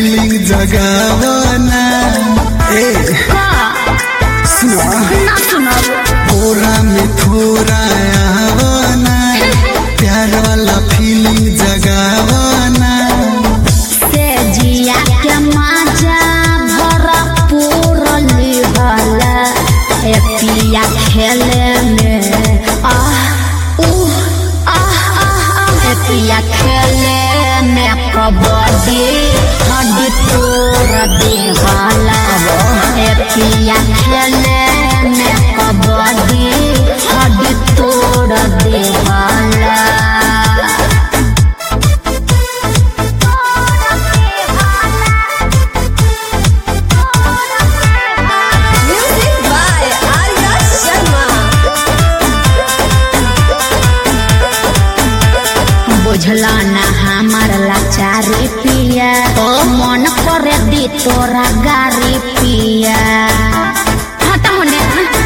Feeling जगावना ए सुना ना सुनाब थोड़ा में थोड़ा आवना प्यार वाला फीलिंग जगावना से जिया के मजा भरा पूरली हला ए पिया खेले में आह उह आह आह आह ए पिया खेले में कबड्डी हड्डी तोड़ दे हला ए पिया खेले में कबड्डी हड्डी तोड़ दे हला Music by Arya Sharma. बुझला ना हमार लाचारी पिया मन करे दी तोरा गारी पिया हटा होने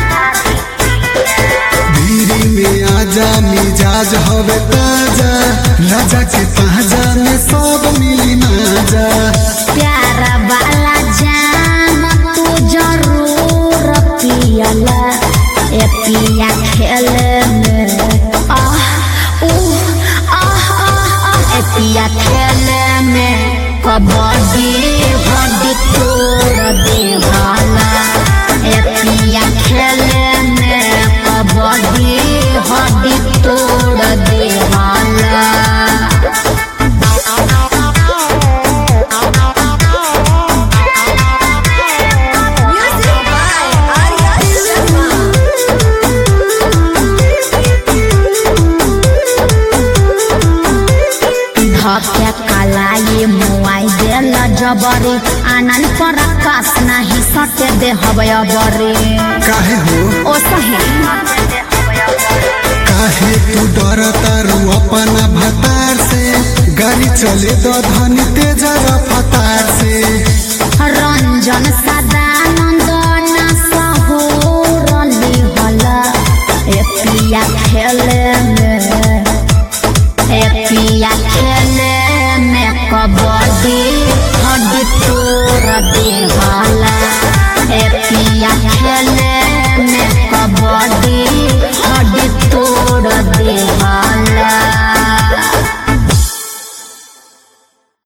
धीरे में आजा मिजाज हवे ताजा राजा के ताजा में सब मिली माजा प्यार वाला जाम तू जरूर पियला ए पिया खेले में आह उह आह आह आह ए पिया खेले में कबड्डी हड्डी तोड़ दे भाला ए पिया खेले में कबड्डी हड्डी तोड़ दे भाला Music by Arya Sharma. धके कलाई मुआई देल जबरी आनन पर आकाश नाही सटे दे हवय बरे काहे हो ओ सही काहे तू डर तारू अपना भतार से गाड़ी चले दो धनी तेज रफ्तार से रंजन सदानंद ना सहोरली हला ए पिया खेले में ए पिया खेले में कबड्डी हड्डी तोड़ दे